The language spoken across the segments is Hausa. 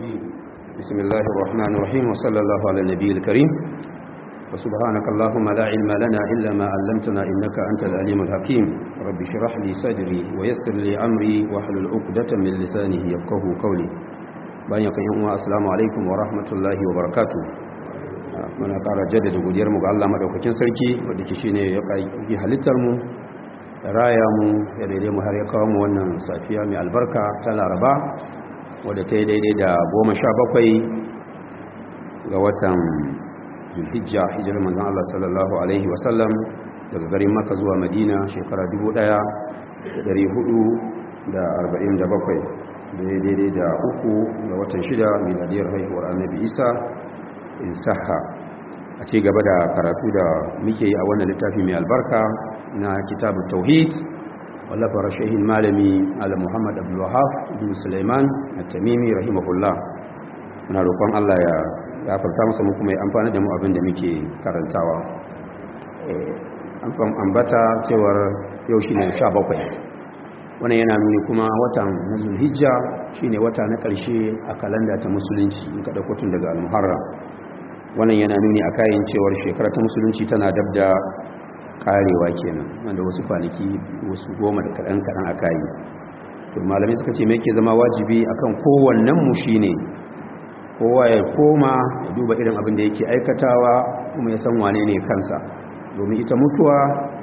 الرجيم بسم الله الرحمن الرحيم وصلى الله على النبي الكريم وسبحانك اللهم لا علم لنا إلا ما علمتنا إنك أنت العليم الحكيم رب اشرح لي صدري ويسر لي أمري واحلل عقدة من لسانه يفقه قولي bayan kan yan uwa assalamu alaikum wa rahmatullahi wa barakatuh muna ƙara jaddada godiyar mu ga Allah madaukakin sarki wanda ke shine ya kai halittar mu raya mu ya daidai mu har ya kawo mu wannan safiya mai albarka ta Laraba wadda ta yi daidai da goma sha bakwai ga watan Zulhijja hijirar manzon Allah sallallahu alaihi wa sallam daga garin Makka zuwa Madina shekara 1447 daidai da uku ga watan shida miladiyar haihuwar annabi isa in saha a ci gaba da karatu da muke yi a wannan littafi mai albarka na kitabu tauhid wallafar shahin malami ala muhammad abdullahaf ibn suleiman a tamimi rahimahullah muna roƙon allah ya gafarta masa mu kuma ya amfani da mu abin da muke karantawa an ambata cewar yau shi ne sha bakwai wannan yana nuni kuma watan na zulhijja shine wata na ƙarshe a kalanda ta musulunci in kada kotun daga al-muharram wannan yana nuni a kayan cewar shekara ta musulunci tana dab da karewa kenan wanda wasu kwanaki wasu goma da kaɗan kaɗan a kayi to malamai suka ce me yake zama wajibi akan kowannen mu shine kowa ya koma ya duba irin abin da yake aikatawa kuma ya san wane ne kansa domin ita mutuwa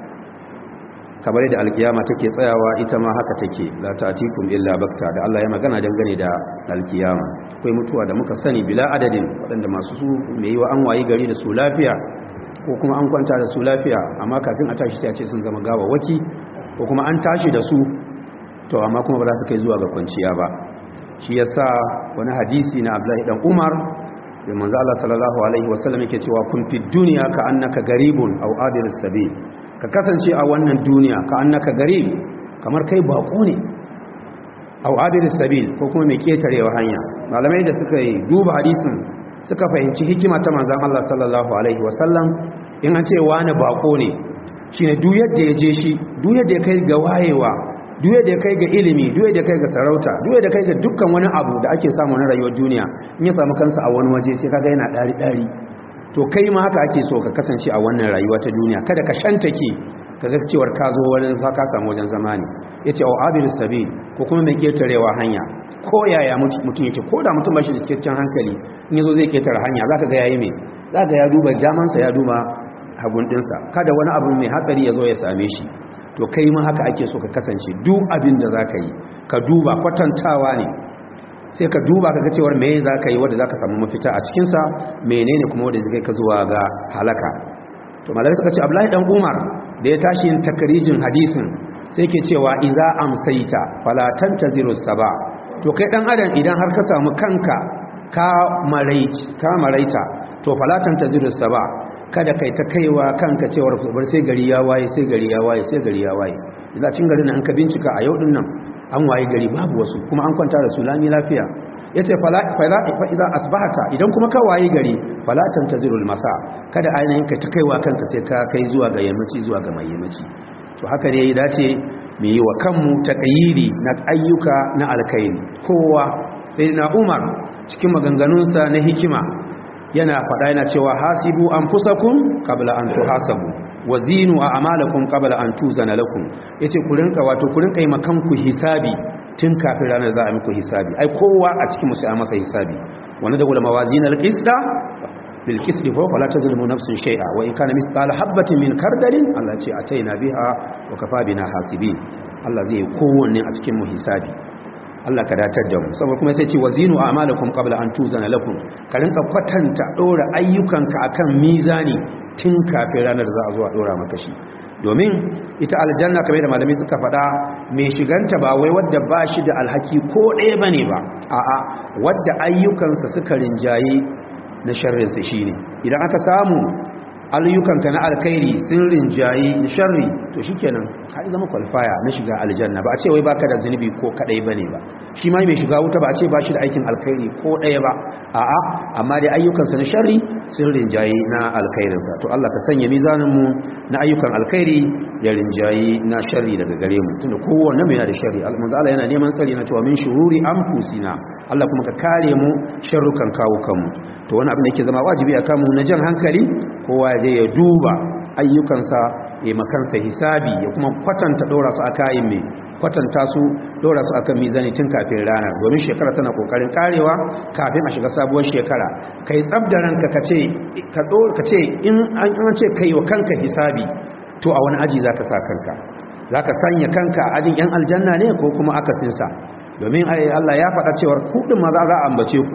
kamar da alkiyama take tsayawa ita ma haka take la ta'tikum illa bakta da Allah ya magana dangane da alkiyama akwai mutuwa da muka sani bila adadin waɗanda masu su mai yiwa an wayi gari da su lafiya ko kuma an kwanta da su lafiya amma kafin a tashi sai a ce sun zama gawawaki ko kuma an tashi da su to amma kuma ba za su kai zuwa ga kwanciya ba shi yasa wani hadisi na Abdullahi dan Umar da manzo Allah sallallahu alaihi wasallam yake cewa kun fi dunya ka annaka garibun aw adir sabil ka kasance a wannan duniya ka annaka gari kamar kai bako ne au adir sabil ko kuma mai ketarewa hanya malamai da suka yi duba hadisin suka fahimci hikima ta manzon Allah sallallahu alaihi wasallam in an ce wani bako ne shine duk yadda ya je shi duk yadda ya kai ga wayewa duk yadda ya kai ga ilimi duk yadda ya kai ga sarauta duk yadda ya kai ga dukkan wani abu da ake samu na rayuwar duniya in ya samu kansa a wani waje sai kaga yana dari dari to kai ma haka ake so ka kasance a wannan rayuwa ta duniya kada ka shantake ka ga cewar ka zo wajen sa ka samu wajen zamani yace au abil sabil ko kuma mai ketarewa hanya ko yaya mutum yake ko da mutum bashi da cikakken hankali in yazo zai ketare hanya zaka ga yayi me zaka ya duba jaman sa ya duba hagun dinsa kada wani abu mai hatsari ya zo ya same shi to kai ma haka ake so ka kasance duk abin da zaka yi ka duba kwatantawa ne sai ka duba ka ga cewar me za ka yi wadda za ka samu mafita a cikinsa menene kuma wadda zai ka zuwa ga halaka to malaka suka ce abdullahi dan umar da ya tashi yin takarijin hadisin sai ke cewa idza amsaita fala tantaziru saba to kai dan adam idan har ka samu kanka ka maraita ka maraita to fala tantaziru saba kada kai ta kaiwa kanka cewar bar sai gari ya waye sai gari ya waye sai gari ya waye idan cin garin an ka bincika a yau din nan an waye gari babu wasu kuma an kwanta da su lami lafiya yace fala fala fa idan asbahata idan kuma ka waye gari fala tantazirul masa kada ainihin ka ta kaiwa kanka sai ka kai zuwa ga yammaci zuwa ga mai yammaci to haka ne ya dace mu yi wa kanmu taqyiri na ayyuka na alkhairi kowa sai na Umar cikin maganganunsa na hikima yana faɗa yana cewa hasibu anfusakum qabla an tuhasabu wazinu a amalakum qabla an tuzana lakum yace ku rinka wato ku rinka yi makan ku hisabi tun kafin ranar za a muku hisabi ai kowa a cikin musu a masa hisabi wanda da ulama wazina alqisda bil qisdi fa wala tazlimu nafsun shay'a wa in kana mithqala habatin min kardalin Allah ce ataina biha wa kafa bina hasibin Allah zai kowanne a cikin mu hisabi Allah ka datar da mu saboda kuma sai ce wazinu a'malakum qabla an tuzana lakum ka rinka kwatanta dora ayyukanka akan mizani tun kafin ranar za a zo a dora maka shi domin ita aljanna kamar da malamai suka faɗa mai shiganta ba wai wadda ba shi da alhaki ko ɗaya bane ba a'a wadda ayyukansa suka rinjaye na sharrinsa shine idan aka samu ayyukanka na alkhairi sun rinjaye na sharri to shikenan ka zama kwalfaya na shiga aljanna ba a ce wai baka da zunubi ko kadai bane ba shi ma mai shiga wuta ba a ce ba shi da aikin alkhairi ko ɗaya ba a'a amma dai ayyukansa na sharri sun rinjayi na alkhairinsa to Allah ka sanya mizaninmu na ayyukan alkhairi ya rinjayi na sharri daga gare mu tunda kowanne mai yana da sharri manzo Allah yana neman tsari na cewa min shururi anfusina Allah kuma ka kare mu sharrukan kawo kanmu to wani abin da yake zama wajibi a kanmu na jan hankali kowa ya je ya duba ayyukansa ya makansa hisabi ya kuma kwatanta dora su a kayan mai kwatanta su dora su akan mizani tun kafin rana domin shekara tana kokarin karewa kafin a shiga sabuwar shekara kai tsabda ranka ka ce ka ka ce in an ce kai wa kanka hisabi to a wani aji zaka sa kanka zaka sanya kanka ajin yan aljanna ne ko kuma akasinsa domin Allah ya faɗa cewar kuɗin ma za a ambace ku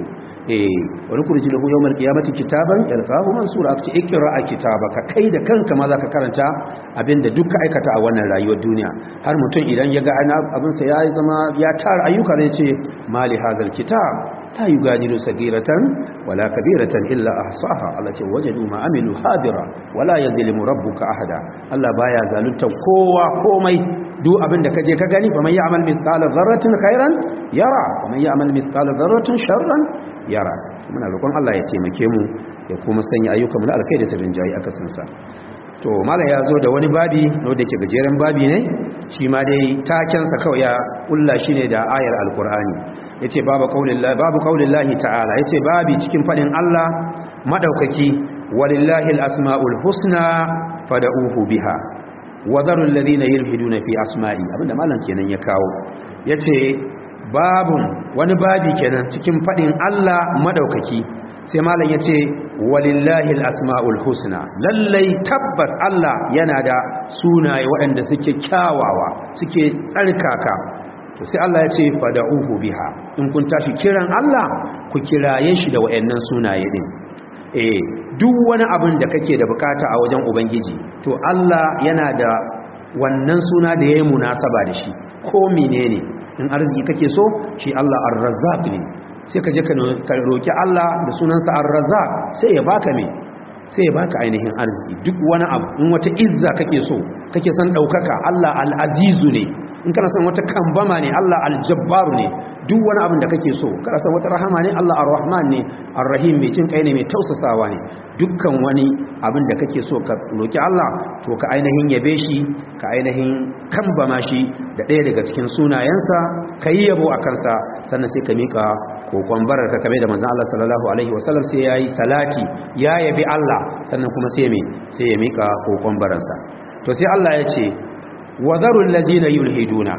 wani kurji da yawon kiyamati kitaban yalqahu mansura aka ce ikra a kitabaka kai da kanka ma zaka karanta abinda duk ka aikata a wannan rayuwar duniya har mutum idan ya ga abin sa ya zama ya tara ayyuka zai ce mali hazal kitab la yugadiru sagiratan wala kabiratan illa ahsaha Allah ce wajadu ma amilu hadira wala yazlimu rabbuka ahada Allah baya zalunta kowa komai duk abin da kaje ka gani fa man ya'mal mithqala dharratin khairan yara wa man ya'mal mithqala dharratin sharran yara muna roƙon Allah ya taimake mu ya kuma sanya ayyukan mu na alkhairi da sirrin jayi aka sansa to malam ya zo da wani babi wanda ke gajeren babi ne shi ma dai taken sa kawai ya kulla shi ne da ayar alqur'ani yace babu qaulillahi babu qaulillahi ta'ala yace babi cikin fadin Allah madaukaki walillahi alasmaul husna fad'uhu biha wadaru alladhina yulhiduna fi asma'i abinda malam kenan ya kawo yace babun wani babi kenan cikin fadin Allah madaukaki sai malam yace walillahi alasmaul husna lallai tabbas Allah yana da sunaye waɗanda suke kyawawa suke tsarkaka to sai Allah yace fad'uhu biha in kun tashi kiran Allah ku kiraye shi da waɗannan sunaye din eh duk wani abin da kake da bukata a wajen ubangiji to Allah yana da wannan suna da yayi munasaba da shi ko menene in arziki kake so shi Allah ar-razzaq ne sai ka je ka roki Allah da sunansa ar-razzaq sai ya baka me sai ya baka ainihin arziki duk wani abu in wata izza kake so kake son daukaka Allah al-azizu ne in kana son wata kambama ne Allah al-jabbar ne duk wani abin da kake so kana son wata rahama ne Allah ar-rahman ne ar-rahim mai cin kai ne mai tausasawa ne dukkan wani abin da kake so ka roki Allah to ka ainihin yabe shi ka ainihin kambama shi da ɗaya daga cikin sunayensa ka yi yabo a kansa sannan sai ka mika kokon barar ka kame da manzon Allah sallallahu alaihi wasallam sai yayi salati ya yabi Allah sannan kuma sai me sai ya mika kokon baransa to sai Allah ya ce wadharul ladina yulhiduna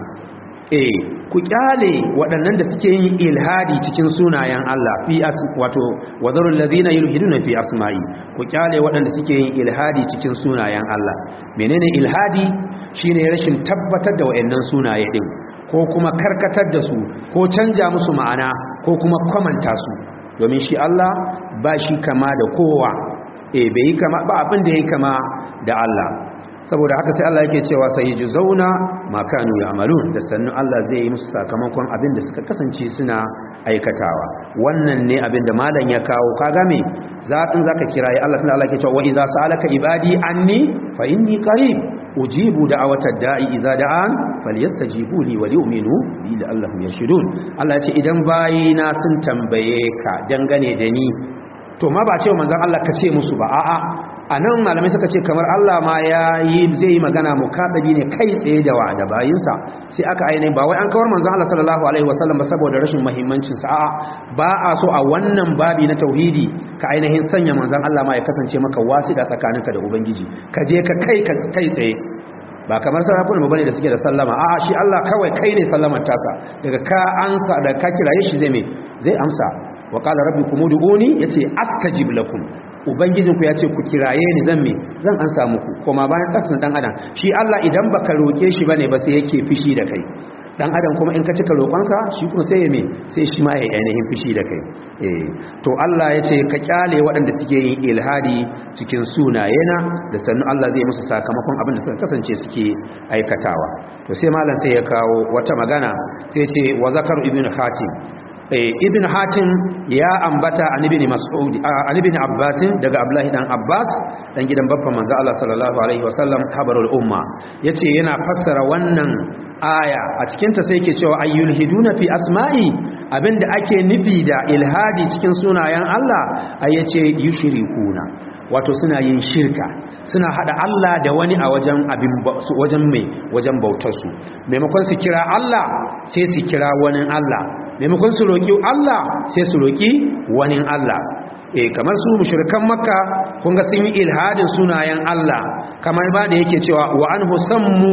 eh ku kyale waɗannan da suke yin ilhadi cikin sunayen Allah fi as wato wadharul ladina yulhiduna fi asma'i ku kyale waɗanda suke yin ilhadi cikin sunayen Allah menene ilhadi shine rashin tabbatar da waɗannan sunaye din ko kuma karkatar da su ko canja musu ma'ana ko kuma kwamanta su domin shi Allah ba shi kama da kowa eh bai kama ba abin da yake kama da Allah saboda haka sai Allah yake cewa sai ji zauna makanu ya amalun da sannu Allah zai yi musu sakamakon abin da suka kasance suna aikatawa wannan ne abin da malam ya kawo kaga me zaɓin zaka kira ya Allah tana Allah ke cewa wa idza sa'alaka ibadi anni fa inni qarib ujibu da'awatad da'i idza da'an falyastajibu li wa yu'minu bi la'allahum yashhadun Allah ya ce idan bayina sun tambaye ka dangane da ni to ma ba ce manzon Allah ka ce musu ba a'a a nan malamai suka ce kamar Allah ma ya yi zai yi magana mukadabi ne kai tsaye da wa da bayinsa sai aka ainihin ba wai an kawar manzon Allah sallallahu alaihi wasallam ba saboda rashin muhimmancin sa a'a ba a so a wannan babi na tauhidi ka ainihin sanya manzon Allah ma ya kasance maka wasiƙa tsakaninka da ubangiji ka je ka kai ka kai tsaye ba kamar sarakuna bane da suke da sallama a'a shi Allah kawai kai ne sallamar tasa daga ka ansa da ka kiraye shi zai me zai amsa wa qala rabbukum ud'uni yace astajib lakum ubangijinku ya ce ku kiraye ni zan me zan an samu ku kuma bayan kasan dan adam shi Allah idan baka roke shi bane ba sai yake fishi da kai dan adam kuma in ka cika roƙonsa shi kuma sai ya me sai shi ma ya ainihin fishi da kai eh to Allah ya ce ka kyale waɗanda suke yin ilhadi cikin sunayena da sannu Allah zai musu sakamakon abin da suka kasance suke aikatawa to sai malam sai ya kawo wata magana sai ce wa zakaru ibn hatim ibn hatim ya ambata an ibn mas'ud an ibn abbas daga abdullahi dan abbas dan gidan babban manzo Allah sallallahu alaihi wasallam habarul umma yace yana fassara wannan aya a cikinta sai ke cewa ayyul hiduna fi asma'i abinda ake nufi da ilhadi cikin sunayen Allah ayyace yushrikuna wato suna yin shirka suna hada Allah da wani a wajen abin wajen mai wajen bautar su maimakon su kira Allah sai su kira wani Allah maimakon su roki Allah sai su roki wani Allah eh kamar su mushrikan makka kun ga sun yi ilhadin sunayen Allah kamar ba da yake cewa wa anhu sammu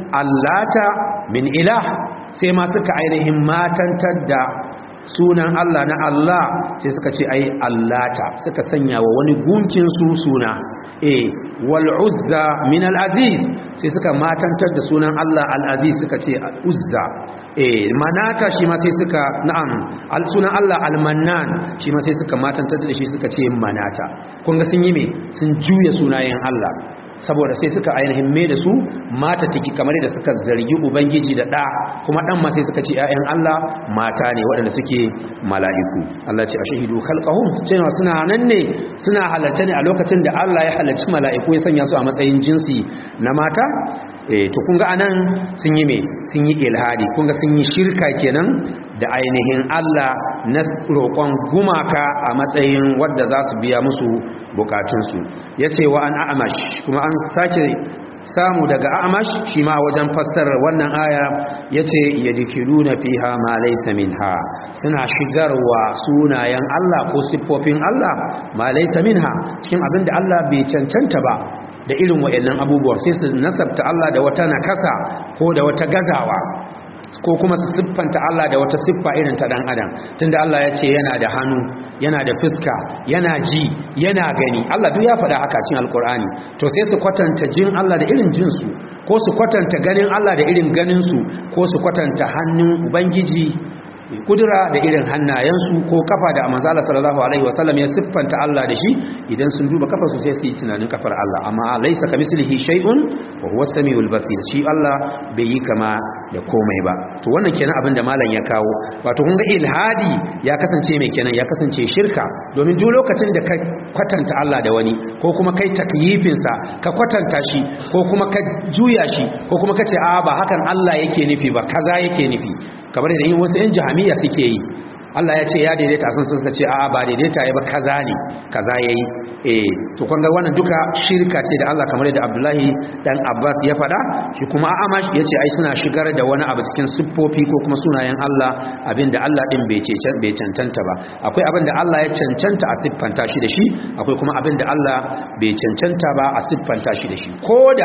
allata min ilah sai ma suka ainihin matantar da sunan Allah na Allah sai suka ce ai allata suka sanya wa wani gunkin su suna eh wal uzza min al aziz sai suka matantar da sunan Allah al aziz suka ce uzza eh manata shi ma sai suka na'am al sunan Allah al mannan shi ma sai suka matantar da shi suka ce manata kun ga sun yi me sun juya sunayen Allah saboda sai suka ainihin mai da su mata tiki kamar da suka zargi ubangiji da ɗa kuma ɗan ma sai suka ce ‘ya'yan Allah mata ne waɗanda suke mala'iku Allah ce a shahidu kalƙahun cewa suna nan ne suna halarce ne a lokacin da Allah ya halarci mala'iku ya sanya su a matsayin jinsi na mata e to kun ga anan sun yi me sun yi ilhadi kun ga sun yi shirka kenan da ainihin Allah na roƙon gumaka a matsayin wadda za su biya musu bukatunsu ya ce wa an a'amash kuma an sake samu daga a'amash shi ma wajen fassarar wannan aya ya ce ya dikiru na fiha ma laisa minha suna shigarwa sunayen Allah ko siffofin Allah ma laisa minha cikin abin da Allah bai cancanta ba da irin wa'annan abubuwan sai su nasabta Allah da wata nakasa ko da wata gazawa ko kuma su siffanta Allah da wata siffa irin ta dan adam tunda Allah ya ce yana da hannu yana da fuska yana ji yana gani Allah duk ya faɗa haka cikin alkur'ani to sai su kwatanta jin Allah da irin jinsu ko su kwatanta ganin Allah da irin ganinsu ko su kwatanta hannun ubangiji kudura da irin hannayensu ko kafa da manzala sallallahu alaihi wasallam ya siffanta Allah da shi idan sun duba kafa su sai su yi tunanin kafar Allah amma laisa kamislihi shay'un wa huwa samiul basir shi Allah bai yi kama da komai ba to wannan kenan abin da malam ya kawo wato kun ga ilhadi ya kasance mai kenan ya kasance shirka domin duk lokacin da ka kwatanta Allah da wani ko kuma kai takyifin sa ka kwatanta shi ko kuma ka juya shi ko kuma ka ce a ba hakan Allah yake nufi ba kaza yake nufi kamar da yin wasu yan jahamiya suke yi Allah ya ce ya daidaita sun suka ce a'a ba daidaita ya ba kaza ne kaza yayi eh to kun ga wannan duka shirka ce da Allah kamar da Abdullahi dan Abbas ya faɗa shi kuma Amash ya ce ai suna shigar da wani abu cikin siffofi ko kuma sunayen Allah abinda Allah din bai ce bai cancanta ba akwai abinda Allah ya cancanta a siffanta shi da shi akwai kuma abinda Allah bai cancanta ba a siffanta shi da shi koda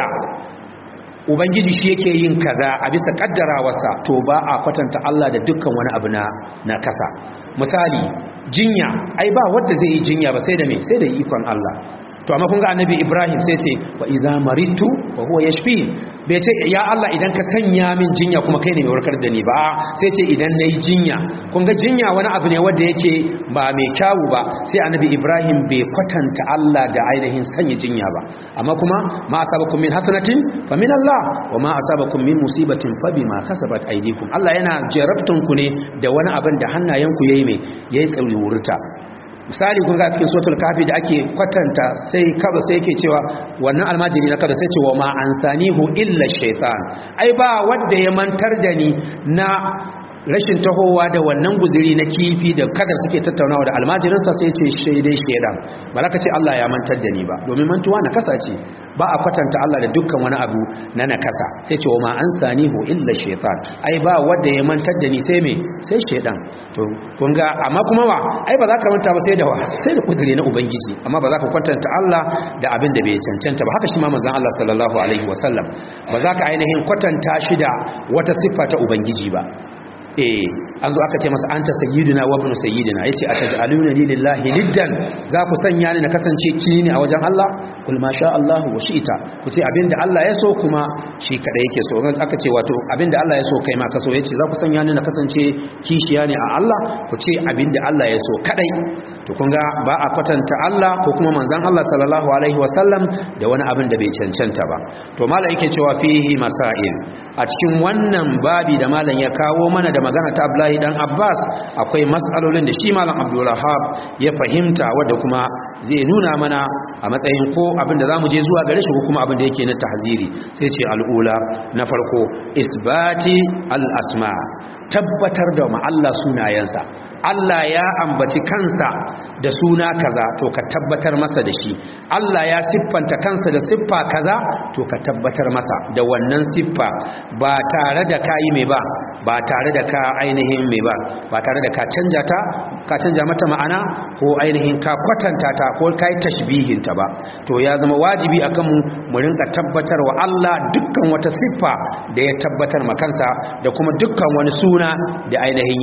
ubangiji shi yake yin kaza a bisa kaddarawarsa to ba a kwatanta Allah da dukkan wani abu na na kasa misali jinya ai ba wanda zai yi jinya ba sai da me sai da ikon Allah to amma kun ga annabi Ibrahim sai ce wa iza maritu wa huwa yashfi bai ce ya Allah idan ka sanya min jinya kuma kai ne mai warkar da ni ba sai ce idan nayi jinya kun ga jinya wani abu ne wanda yake ba mai kyawu ba sai annabi Ibrahim bai kwatanta Allah da ainihin sanya jinya ba amma kuma ma asabakum min hasanatin fa min Allah wa ma asabakum min musibatin fa bima kasabat aydikum Allah yana jarabtun ku ne da wani abin da hannayenku yayi mai yayi tsauri wurta misali kun ga cikin suratul kafi da ake kwatanta sai kaza sai yake cewa wannan almajiri na kaza sai ce wa ma ansanihu illa shaytan ai ba wanda ya mantar da ni na rashin tahowa da wannan guziri na kifi da kadar suke tattaunawa da almajirinsa sai ce shaidai shaidan ba za ka ce Allah ya mantar da ni ba domin mantuwa na kasa ce ba a kwatanta Allah da dukkan wani abu na nakasa sai ce wa ma an sani ho illa shaitan ai ba wanda ya mantar da ni sai me sai shaidan to kun ga amma kuma wa ai ba za ka manta ba sai da wa sai da kudiri na ubangiji amma ba za ka kwatanta Allah da abin da bai cancanta ba haka shi ma manzon Allah sallallahu alaihi wasallam ba za ka ainihin kwatanta shi da wata siffa ta ubangiji ba eh an zo aka ce masa anta sayyidina wa ibn sayyidina yace ataj'aluna li lillahi niddan za ku sanya ni na kasance kini a wajen Allah kul ma sha Allah wa shi'ta ku ce abinda Allah ya so kuma shi kada yake so ran aka ce wato abinda Allah ya so kai ma ka so yace za ku sanya ni na kasance kishiya ne a Allah ku ce abinda Allah ya so kadai to kun ga ba a kwatanta Allah ko kuma manzon Allah sallallahu alaihi wasallam da wani abin da bai cancanta ba to malam yake cewa fihi masail a cikin wannan babi da malam ya kawo mana da magana ta Abdullahi dan Abbas akwai mas'alolin da shi malam Abdul Wahhab ya fahimta wanda kuma zai nuna mana a matsayin ko abin da zamu je zuwa gare shi ko kuma abin da yake na tahziri sai ce al'ula na farko isbati al-asma tabbatar da ma Allah sunayensa Allah ya ambaci kansa da suna kaza to ka tabbatar masa da shi Allah ya siffanta kansa da siffa kaza to ka tabbatar masa da wannan siffa ba tare da ka yi mai ba ba tare da ka ainihin mai ba ba tare da ka canja ta ka canja mata ma'ana ko ainihin ka kwatanta ta ko ka yi tashbihin ta ba to ya zama wajibi akan mu mu rinka tabbatar wa Allah dukkan wata siffa da ya tabbatar ma kansa da kuma dukkan wani suna da ainihin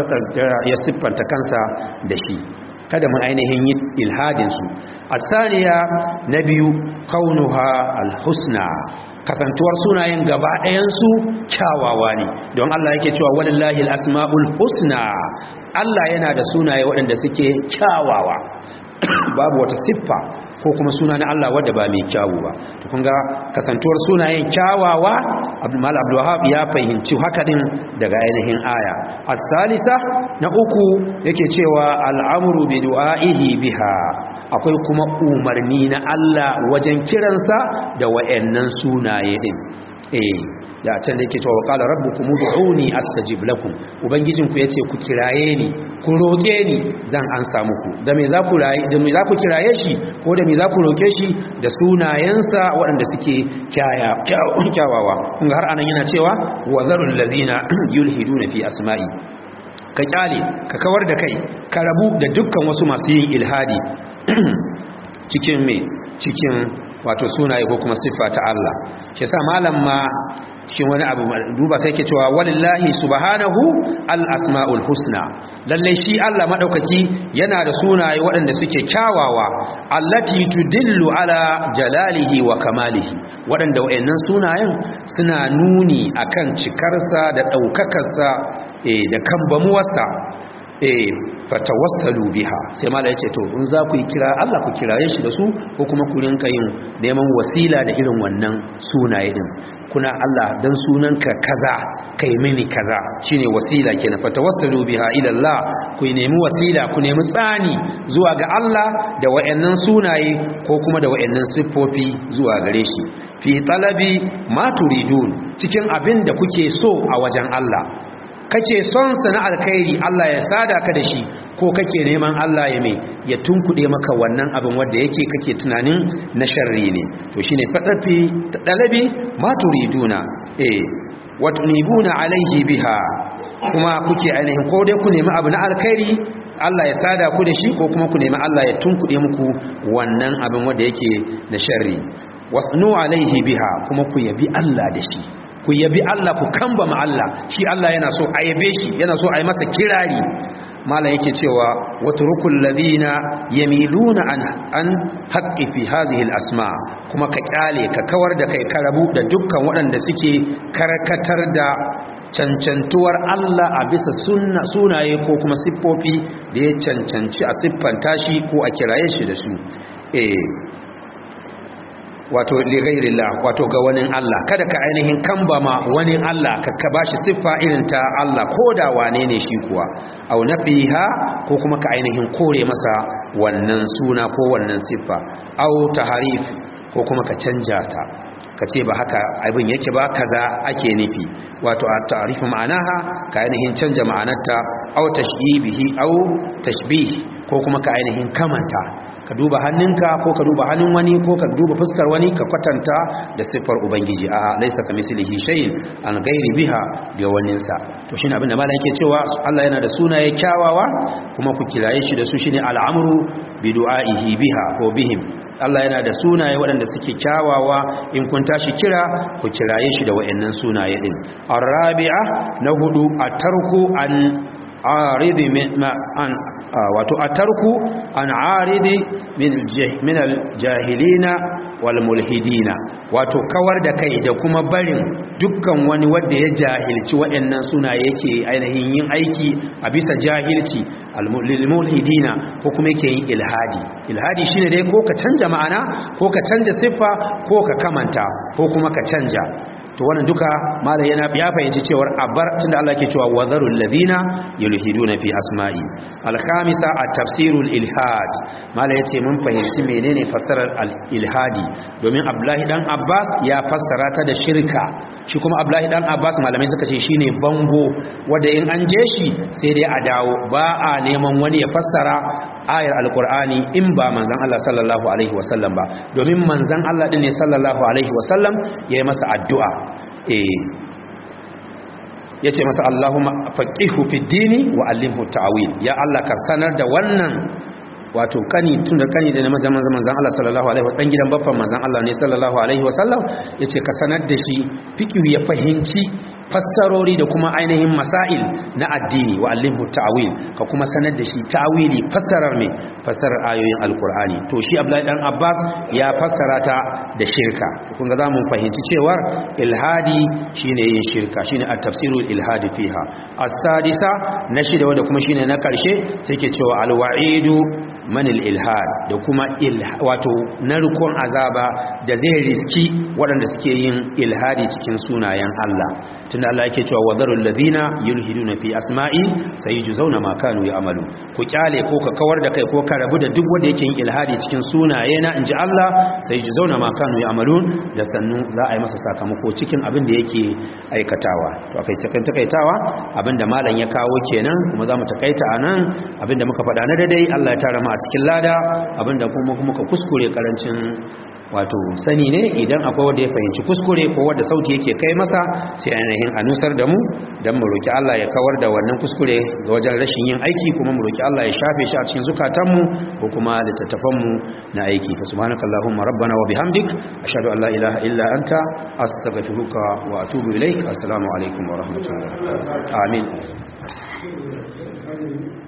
ya siffanta kansa da shi kada mu ainihin yi ilhadinsu a saniya na biyu kaunuha alhusna kasantuwar sunayen gaba ɗayansu kyawawa ne don Allah yake cewa walillahi asma'ul husna Allah yana da sunaye waɗanda suke kyawawa babu wata siffa ko kuma suna na Allah wadda ba mai kyawu ba to kun ga kasantuwar sunayen kyawawa Abdul Abdulwahab ya fahimci haka din daga ainihin aya as-salisa na uku yake cewa al'amru bi du'aihi biha akwai kuma umarni na Allah wajen kiransa da wayannan sunaye din eh da can da yake cewa qala rabbukum ud'uni astajib lakum ubangijin ku yace ku kiraye ni ku roke ni zan ansa muku da me za ku rayi da me za ku kiraye shi ko da me za ku roke shi da sunayensa waɗanda suke kyawawa kun ga har anan yana cewa wa zarul ladina yulhiduna fi asma'i ka kyale ka kawar da kai ka rabu da dukkan wasu masu yin ilhadi cikin me cikin wato sunaye ko kuma siffa ta Allah shi yasa malam ma cikin wani abu duba sai ke cewa walillahi subhanahu al-asma'ul husna lalle shi Allah madaukaki yana da sunaye waɗanda suke kyawawa allati tudillu ala jalalihi wa kamalihi waɗanda wayannan sunayen suna nuni akan cikarsa da ɗaukakarsa eh da kambamuwarsa eh fatawassalu biha sai mala yace to in za ku yi kira Allah ku kiraye shi da su ko kuma ku rinka yin neman wasila da irin wannan sunaye din kuna Allah dan sunanka kaza kai mini kaza shine wasila kenan fatawassalu biha ila Allah ku nemi wasila ku nemi tsani zuwa ga Allah da wayannan sunaye ko kuma da wayannan siffofi zuwa gare shi fi talabi ma turidun cikin abin da kuke so a wajen Allah kake son sa na alkhairi Allah ya sada ka da shi ko kake neman Allah ya mai ya tunkuɗe maka wannan abin wanda yake kake tunanin na sharri ne to shine fadafi dalabi ma turiduna eh watunibuna alaihi biha kuma kuke ainihin ko dai ku nemi abu na alkhairi Allah ya sada ku da shi ko kuma ku nemi Allah ya tunkuɗe muku wannan abin wanda yake na sharri wasnu alaihi biha kuma ku yabi Allah da shi ku yabi Allah ku kamba ma Allah shi Allah yana so a yabe shi yana so a yi masa kirari malam yake cewa watrukul ladina yamiluna an an haqqi fi hadhihi al-asma kuma ka kyale ka kawar da kai ka rabu da dukkan waɗanda suke karkatar da cancantuwar Allah a bisa sunna sunaye ko kuma siffofi da ya cancanci a siffanta shi ko a kiraye shi da su eh wato ligairillah wato ga wani Allah kada ka ainihin kambama wani Allah ka ka bashi siffa irin ta Allah ko da wane ne shi kuwa aw nafiha ko kuma ka ainihin kore masa wannan suna ko wannan siffa aw taharif ko kuma ka canja ta ka ce ba haka abin yake ba kaza ake nufi wato a ta'arifu ma'anaha ka ainihin canja ma'anarta aw tashbihi aw tashbih ko kuma ka ainihin kamanta ka duba hannunka ko ka duba hannun wani ko ka duba fuskar wani ka kwatanta da siffar ubangiji a laisa ka mislihi shay'in an gairi biha ga waninsa to shine abin da malam yake cewa Allah yana da sunaye kyawawa kuma ku kiraye shi da su shine al'amru bi du'aihi biha ko bihim Allah yana da sunaye waɗanda suke kyawawa in kun tashi kira ku kiraye shi da waɗannan sunaye din arabi'a na hudu a tarku an aridi an wato atarku an aridi min aljahilina wal mulhidina wato kawar da kai da kuma barin dukkan wani wanda ya jahilci waɗannan suna yake ainihin yin aiki a bisa jahilci al-mulhidina ko kuma yake yin ilhadi ilhadi shine dai ko ka canja ma'ana ko ka canja siffa ko ka kamanta ko kuma ka canja to wannan duka malai yana ya fahimci cewar abar tunda Allah ke cewa wadharul ladina yulhiduna fi asma'i al-khamisa at-tafsirul ilhad malai yace mun fahimci menene fassarar al-ilhadi domin Abdullahi dan Abbas ya fassara ta da shirka shi kuma Abdullahi dan Abbas malamai suka ce shine bango wanda in an je shi sai dai a dawo ba a neman wani ya fassara ayar alkur'ani in ba manzan Allah sallallahu alaihi wasallam ba domin manzan Allah din ne sallallahu alaihi wasallam ya yi masa addu'a eh ya ce masa Allahumma faqihu fid dini wa allimhu ta'wil ya Allah ka sanar da wannan wato kani tun da kani da na manzan manzan Allah sallallahu alaihi wasallam gidan baffan manzan Allah ne sallallahu alaihi wasallam yace ka sanar da shi fikihu ya fahimci fassarori da kuma ainihin masail na addini wa allimhu ta'wil ka kuma sanar da shi ta'wili fassarar me fassarar ayoyin alqur'ani to shi Abdullahi dan Abbas ya fassara ta da shirka kun ga zamu fahimci cewar ilhadi shine yin shirka shine at-tafsirul ilhadi fiha as-sadisa na shida wanda kuma shine na karshe sai ke cewa al-wa'idu manil ilhad da kuma wato narkon azaba da zai riski waɗanda suke yin ilhadi cikin sunayen Allah tunda Allah yake cewa wazarul ladina yulhiduna fi asma'i sayujzauna ma kanu ya'malu ku kyale ko ka kawar da kai ko ka rabu da duk wanda yake yin ilhadi cikin sunaye na inji Allah sayujzauna ma kanu ya'malun da sannu za a yi masa sakamako cikin abin da yake aikatawa to akai cikin takaitawa abinda malam ya kawo kenan kuma za mu takaita anan abinda muka faɗa na daidai Allah ya tara mu a cikin lada abinda kuma muka kuskure karancin wato sani ne idan akwai wanda ya fahimci kuskure ko wanda sauti yake kai masa sai ainihin a nusar da mu don mu roki Allah ya kawar da wannan kuskure ga wajen rashin yin aiki kuma mu roki Allah ya shafe shi a cikin zukatanmu ko kuma littattafanmu na aiki fa subhanakallahumma rabbana wa bihamdik ashhadu an la ilaha illa anta astaghfiruka wa atubu ilaik assalamu alaikum wa rahmatullahi amin